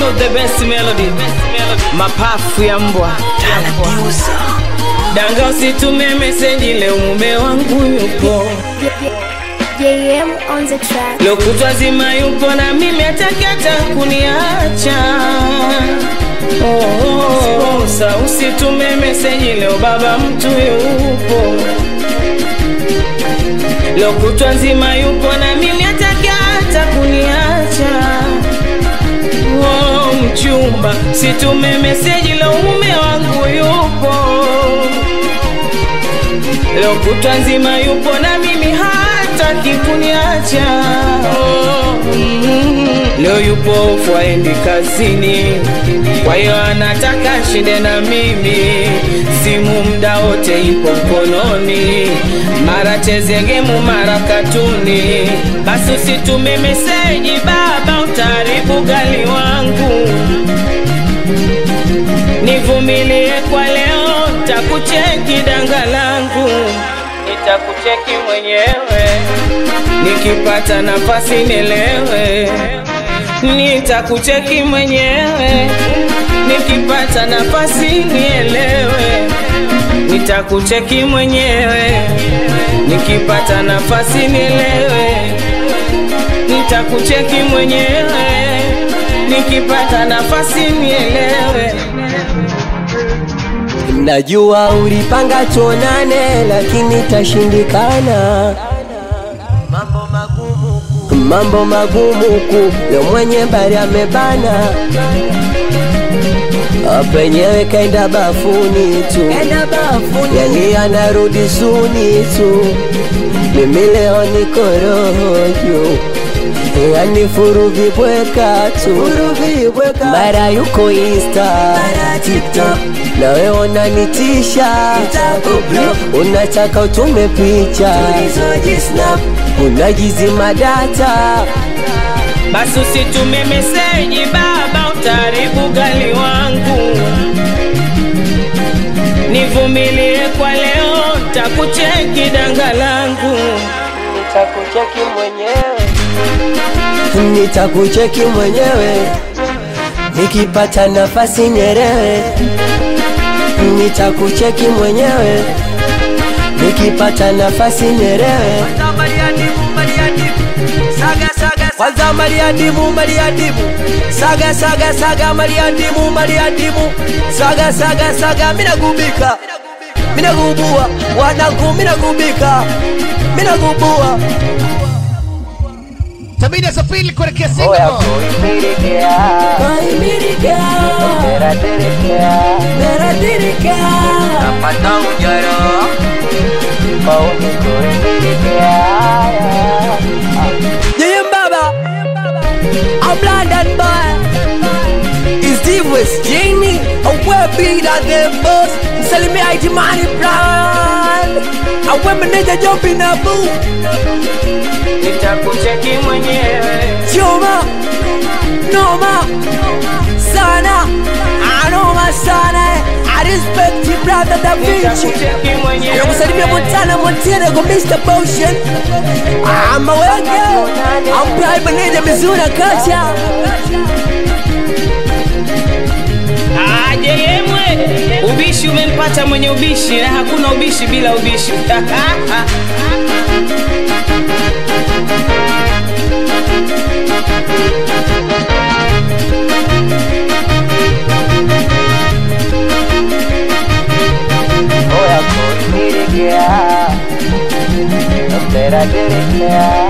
of the best melody, mapafu ya mbwa. Danga usitume meseji leo mume wangu yupo JM on the track. leo kutwa zima yupo na mimi atakata kuniacha oh, oh, oh, sa usitume meseji leo baba mtu yupo leo kutwa nzima yupo na mimi atakata kuniacha oh, mchumba situme meseji leo mume wangu yupo leo kutwa nzima yupo na mimi hataki kuniacha oh, mm, leo yupo ofu aendi kazini kwa hiyo anataka shinde na mimi simu mda wote ipo mkononi mara cheze gemu mara katuni basi usitume meseji baba utaribu gali wangu nivumilie kwa leo takucheki danga langu nitakucheki mwenyewe nikipata nafasi nielewe nitakucheki mwenyewe nikipata nafasi nielewe nitakucheki mwenyewe nikipata nafasi nielewe nitakucheki mwenyewe nikipata nafasi nielewe Najua ulipanga tuonane, lakini tashindikana. Mambo magumu ku leo mwenye bari amebana, penyewe kaenda bafuni tu, yani anarudi suni tu. Mimi leo niko roho juu yani furu vibweka tu mara yuko insta tiktok nawe unanitisha unataka utume picha unajizima data basi usitume meseji baba utaribu gali wangu nivumilie kwa leo takucheki danga langu nitakucheki mwenyewe nitakucheki mwenyewe nikipata nafasi nyerewe nitakucheki mwenyewe nikipata nafasi nyerewe kwanza mariadimu mariadimu saga saga saga mariadimu mariadimu saga saga saga minagubika minagubua wanangu minagubika minagubua Tabidi asafiri kuelekea Singapore. Yeye Baba, I'm London boy. Is the West Jamie? I wear big than them boss. Msalimia haiti money plan. I wear manager job in a boo. nitakucheki mwenyewe Choma, noma, sana. I noma sana. I respect you brother Da Vinci. nitakucheki mwenyewe Nakusalimia Montana Montana kwa Mr. Potion. I'm a worker. I'm prime manager Mizuna Kacha. aje yemwe ubishi umempata mwenye ubishi na hakuna ubishi bila ubishi Oya,